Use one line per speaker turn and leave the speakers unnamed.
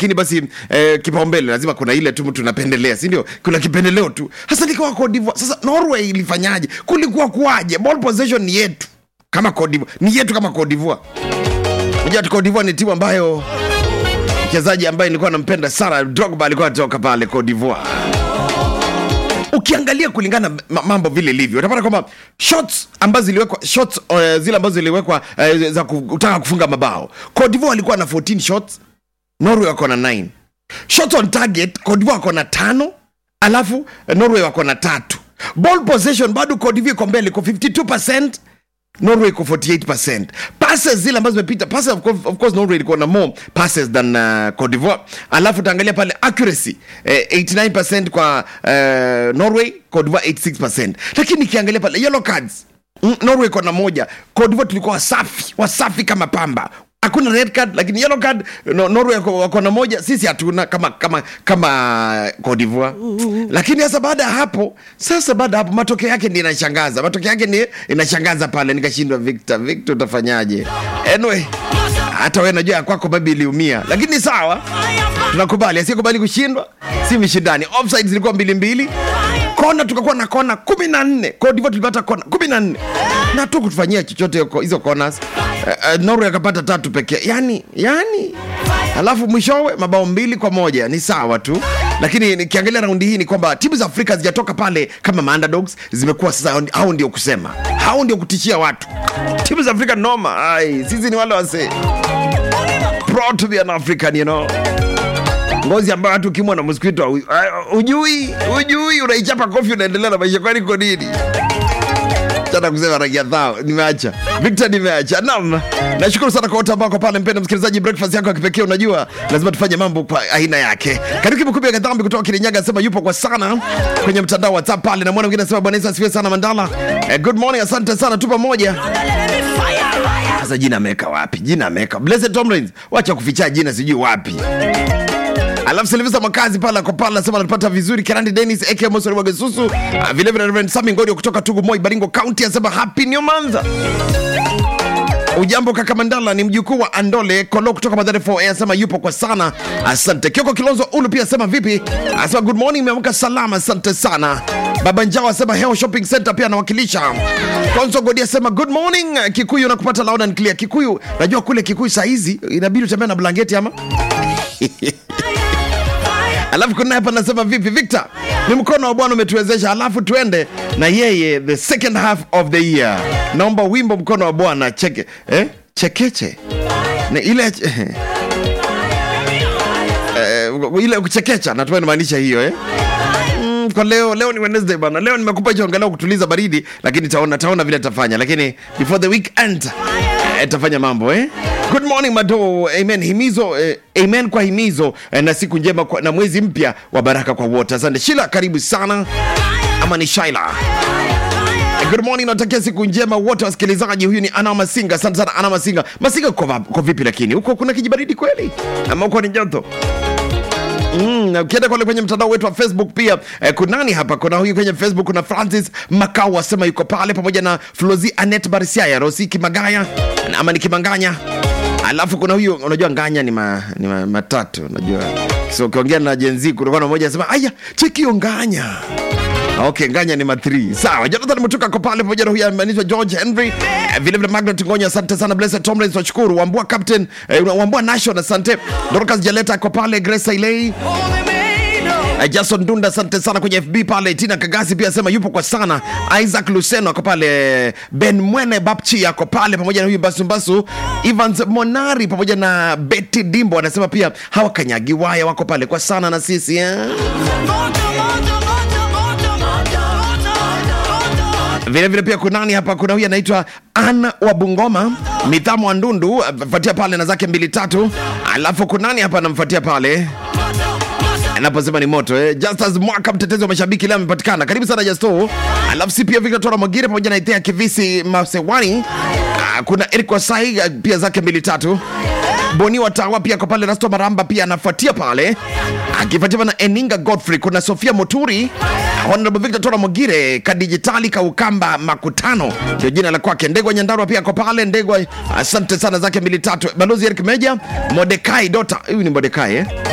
lakini basi eh, kipaumbele lazima kuna ile tu mtu tunapendelea si ndio kuna kipendeleo tu hasa nikiwa Cote d'Ivoire sasa Norway ilifanyaje kulikuwa kuwaje ball possession ni yetu kama Cote d'Ivoire ni yetu kama Cote d'Ivoire unajua Cote d'Ivoire ni timu ambayo mchezaji ambaye nilikuwa nampenda sana Drogba alikuwa anatoka pale Cote d'Ivoire ukiangalia kulingana na mambo vile ilivyo utapata kwamba shots ambazo ziliwekwa shots uh, zile ambazo ziliwekwa uh, za kutaka kufunga mabao Cote d'Ivoire walikuwa na 14 shots Norway wako na 9 shots on target Cote d'Ivoire wako na tano alafu uh, Norway wako na tatu ball possession bado Cote d'Ivoire iko mbele iko 52% Norway iko 48%. Passes zile ambazo zimepita, passes of course, of course Norway ilikuwa na more passes than uh, Cote d'Ivoire. Alafu utaangalia pale accuracy eh, 89% kwa uh, Norway, Cote d'Ivoire 86%. Lakini nikiangalia pale yellow cards mm, Norway iko na moja, Cote d'Ivoire tulikuwa wasafi, wasafi kama pamba hakuna red card lakini yellow card no, Norway wako, wako na moja, sisi hatuna kama kama kama Cote d'Ivoire. Lakini sasa baada ya hapo, sasa baada ya hapo matokeo yake ndio inashangaza, matokeo yake ni inashangaza pale, nikashindwa Victor, Victor utafanyaje? Anyway, hata wewe najua ya kwako babi iliumia, lakini sawa, tunakubali. Asiyekubali kushindwa si mshindani. Offside zilikuwa mbili mbili, kona tukakuwa na kona kumi na nne. Cote d'Ivoire tulipata kona kumi na nne na tu kutufanyia chochote huko- hizo corners. Uh, uh, Norway akapata tatu pekee, yani yani, alafu mwishowe mabao mbili kwa moja ni sawa tu, lakini nikiangalia raundi hii ni kwamba timu za Afrika zijatoka pale kama ma underdogs, zimekuwa sasa, hao ndio kusema, hao ndio kutishia watu. Timu za Afrika noma, ai, sisi ni wale wasee proud to be an African, you know ngozi ambayo hata ukimwa na mosquito au- ah, ujui ujui unaichapa kofi unaendelea na maisha kwani ko nini tata kusema rangi ya dhao nimeacha victor nimeacha nam nashukuru sana kwa wote ambao kwa pale mpenda msikilizaji breakfast yako ya kipekee unajua lazima tufanye mambo kwa aina yake karibu mkubwa ya dhambi kutoka kirinyaga anasema yupo kwa sana kwenye mtandao wa whatsapp pale na mwana mwingine anasema bwana yesu asifiwe sana mandala eh, good morning asante sana tu pamoja sasa jina ameweka wapi jina ameweka blessed tomlins wacha kuficha jina sijui wapi alafu Silvisa Makazi pala kwa pala anasema anatupata vizuri. Kerandi Dennis aka Mosori Wagesusu, Ah, vile vile Reverend Sami Ngodio kutoka Tugu Moi Baringo County anasema happy new month. Ujambo kaka Mandala, ni mjukuu wa Andole Kolo kutoka Madhare 4 anasema yupo kwa sana, asante. Kioko Kilonzo Ulu pia asema vipi, anasema good morning, imeamka salama, asante sana. Baba Njao asema Heo Shopping Center pia anawakilisha. Konzo Godi asema good morning, Kikuyu nakupata loud and clear. Kikuyu, najua kule Kikuyu saa hizi inabidi utembee na blanketi ama alafu kuna hapa nasema vipi victor ni mkono wa bwana umetuwezesha alafu tuende na yeye the second half of the year naomba wimbo mkono wa bwana cheke eh? chekeche na ile eh, ile kuchekecha natumai namaanisha hiyo eh? Mm, kwa leo leo ni wednesday bana leo nimekupa hicho angalau kutuliza baridi lakini taona taona vile tafanya lakini before the weekend eh, tafanya mambo eh good morning mado amen himizo eh, amen kwa himizo eh, na siku njema kwa, na mwezi mpya wa baraka kwa wote asante shila karibu sana ama ni shaila Good morning, natakia siku njema wote wasikilizaji. Huyu ni Ana Masinga. Asante sana Ana Masinga. Masinga, uko va- uko vipi? Lakini huko kuna kijibaridi kweli ama uko ni joto? Mm, na ukienda kule kwenye mtandao wetu wa Facebook pia eh, kunani hapa, kuna huyu kwenye Facebook, kuna Francis Makau asema yuko pale pamoja na Flozi Anet Barisiaya, Rosi Kimagaya na- ama ni Kimanganya. Alafu kuna huyu unajua nganya ni, ma, ni ma, matatu unajua, so ukiongea na jenzi kulikuwa na mmoja anasema aya, cheki hiyo nganya Okay, nganya ni matri. Sawa, Jonathan Mutuka ko pale pamoja na huyu ameanishwa George Henry. Eh, vile vile Margaret Ngonya, asante sana. Blessed Tomlins washukuru. Wambua Captain, eh, Wambua Nation, asante. Dorcas Jaleta ko pale, Grace Ailey. Eh, Jason Dunda asante sana kwenye FB pale. Tina Kagasi pia asema yupo kwa sana. Isaac Luceno ako pale. Ben Mwene Bapchi ako pale pamoja na huyu Basumbasu. Evans Monari pamoja na Betty Dimbo anasema pia hawa kanyagi waya wako pale kwa sana na sisi eh? vile vile pia kunani hapa kuna huyu anaitwa Anna wa Bungoma Mithamo wa Ndundu afuatia pale na zake mbili tatu alafu kunani hapa anamfuatia pale anaposema ni moto eh. Justus Mwaka mtetezi wa mashabiki leo amepatikana. Karibu sana Justo. Alafu si pia Victor Tora Magire pamoja na Ithea Kivisi Masewani. Ah, Kuna Eric Wasai ah, pia zake mbili tatu. Boni Watawa pia kwa pale Rasto Maramba pia anafuatia pale. Akifuatiwa na Eninga Godfrey, kuna Sofia Moturi, Honorable Victor Tora Mogire, Kadijitali Kaukamba Makutano ndio jina la kwake. Ndegwa Nyandarua pia kwa pale Ndegwa, asante sana zake mbili tatu. Balozi Eric Meja, Modekai Dota, huyu ni Modekai eh?